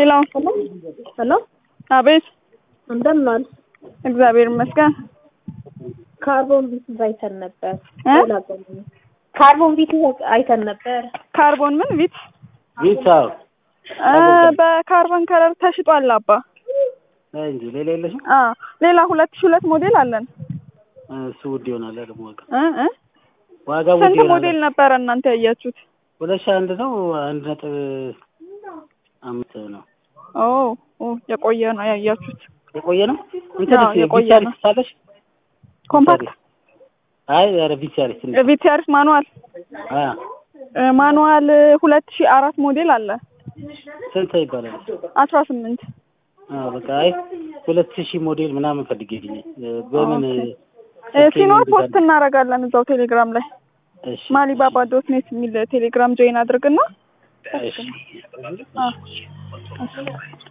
ሄሎ ሄሎ አቤት እንደምን ዋል? እግዚአብሔር ይመስገን ካርቦን ቪት አይተን ነበር። እ? ሌላ ቀን ካርቦን ቪት አይተን ነበር። ካርቦን ምን ቪት ቪታ እ በካርቦን ከለር ተሽጧል አባ እንጂ ሌላ የለሽም። አ ሌላ ሁለት ሺህ ሁለት ሞዴል አለን እሱ ውድ ይሆናል ደግሞ ዋጋ እ እ ዋጋ ውድ ስንት ይሆናል። ሞዴል ነበረ እናንተ ያያችሁት ሁለት ሺህ አንድ ነው አንድ ነጥብ አምስት ነው ኦ ኦ የቆየ ነው ያያችሁት የቆየ ነው። እንትንስ አዎ፣ የቆየ ቪቻሪስ ነው። ሳለሽ ኮምፓክት አይ ኧረ ቪቻሪስ ትንሽ ቪቲአርስ ማኑዋል አ እ ማኑዋል ሁለት ሺህ አራት ሞዴል አለ ስንት ይባላል? አስራ ስምንት አዎ በቃ አይ ሁለት ሺህ ሞዴል ምናምን ፈልጌልኝ በምን ኦኬ። እ ስልኬ ሲኖር ይይዛል? ፖስት እናደርጋለን እዛው ቴሌግራም ላይ እሺ ማሊባባ ዶት ኔት የሚል ቴሌግራም ጆይን አድርግና እሺ አ